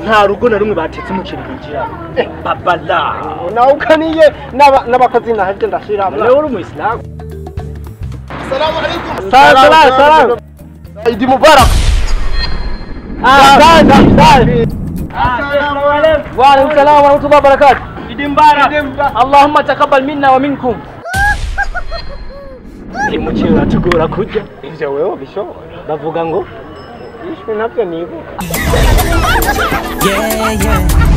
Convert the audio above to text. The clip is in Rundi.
nta rugo na rumwe batetse umuceri binjira babala nawe ukaniye n'aba- n'abakozi nahebye ndashiramo nawe uri umuyisilamu salamu alaikum Salam, salam, salam. idi mubarak asante asante وعليكم السلام ورحمة الله وبركاته عيد مبارك اللهم تقبل منا ومنكم umuceri uratugora kurya ivyo wewe bishobora bavuga ngo ishwe navyo nibuka Yeah, yeah.